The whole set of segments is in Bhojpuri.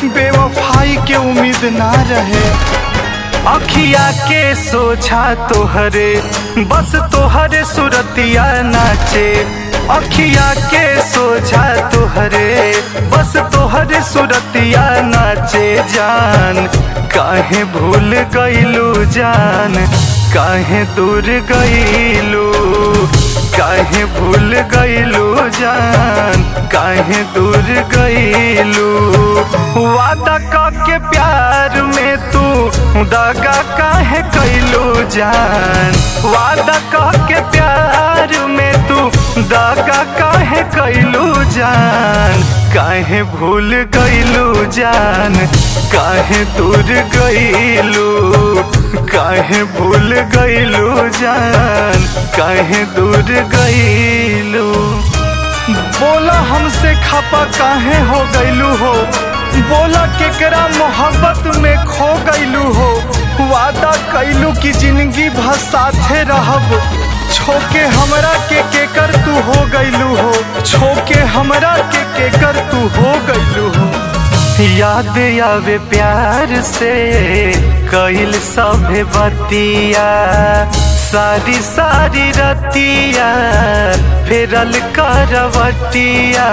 बेवफाई के उम्मीद ना रहे अखिया के सोझा तोहरे बस तोहरे सुरतिया नाचे अखिया के सोझा तोहरे बस तोहरे सुरतिया नाचे जान काहे भूल गईलू जान काहे दूर गईलू काहे भूल गईलू जान काहे दूर गईलू वादा के प्यार में तू दगा काहे कैलू जान वादा के प्यार में तू दगा काहे कैलू जान काहे भूल गईलू जान काहे दूर गईलू काहे भूल गईलू जान काहे दूर गईलू बोला हमसे खपा काहे हो गईलू हो बोला केकरा मोहब्बत में खो गईलू हो वादा कैलू की जिंदगी भर साथे रहब छोके हमरा के केकर तू हो गईलू हो छोके हमरा के केकर तू हो गईलू हो याद आवे प्यार से कैल सभे बतिया सारी सारी रतिया फेरल करवटिया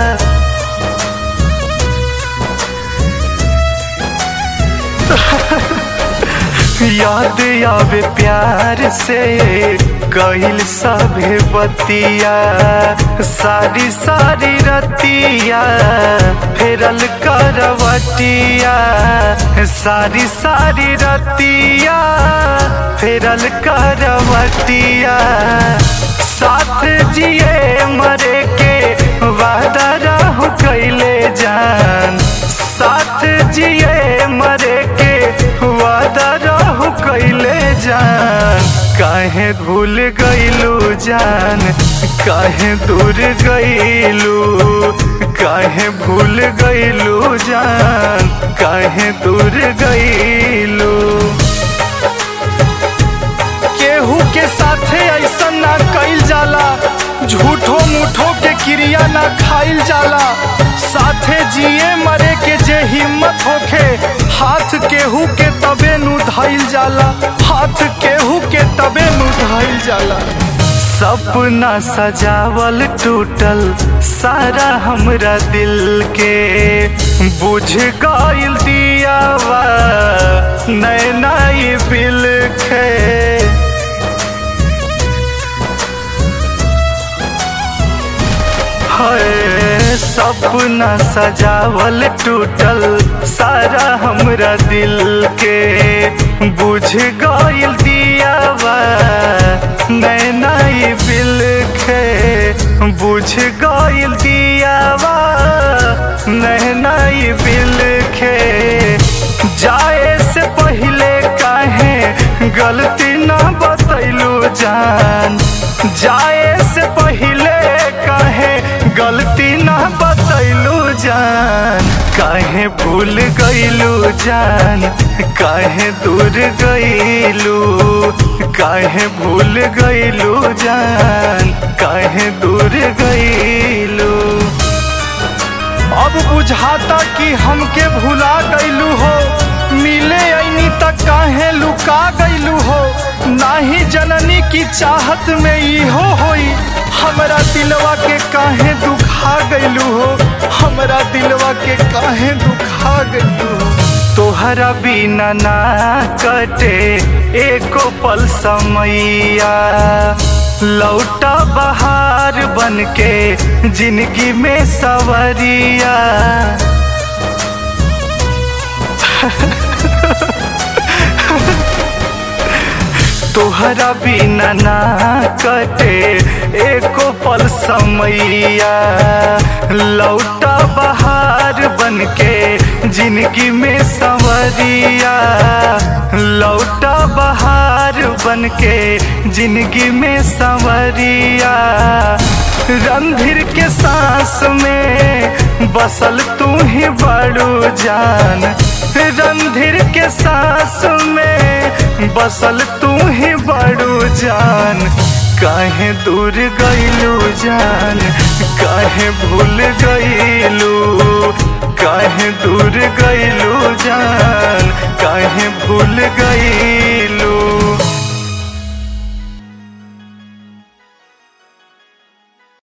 याद आवे प्यार से कैल सभे बतिया सारी सारी रतिया फेरल करवटिया सारी सारी रतिया फेरल करवटिया साथ जिए मरे के वादा रहू कैले जान साथ जिए मरे के वादा रहू कैले जान काहे भूल गईलू जान काहे दूर गईलू काहे भूल गईलू जान काहे दूर गईलू केहू के साथे ऐसा ना कइल जाला झूठो मूठो के क्रिया ना खाइल जाला साथे जिए मरे के जे हिम्मत होखे हाथ केहू के तबे नु धइल जाला हाथ केहू के तबे नु धइल जाला सपना सजावल टूटल सारा हमरा दिल के बुझ गइल दियावा नैना ये बिल खे है सपना सजावल टूटल सारा हमरा दिल के बुझ गइल दियावा नैना ये बिल खे बुझ गइल दियावा नैना ये बिल खे जाए से पहले काहे गलती ना बतैलू जान जाए से पहले काहे गलती ना बतैलू जान काहे भूल गईलू जान काहे दूर गईलू काहे भूल गईलू जान काहे दूर गईलू अब बुझाता कि हमके भुला गईलू हो मिले ऐनी तक काहे लुका गईलू हो नाही जननी की चाहत में इहो होई हमरा दिलवा के काहे दुखा गईलू हो हमरा दिलवा के काहे दुखा गईलू हो तोहरा बिना ना कटे एको पल समैया लौटा बहार बन के जिंदगी में सवरिया तोहरा बिना ना कटे एको पल समैया लौटा बहार बन के जिंदगी में संवरिया लौटा बहार बन के जिंदगी में संवरिया रणधीर के सांस में बसल तू ही बड़ू जान रणधीर के सांस में बसल तू ही बड़ू जान काहे दूर गईलू जान काहे भूल गईलू काहे दूर गईलू जान काहे भूल गई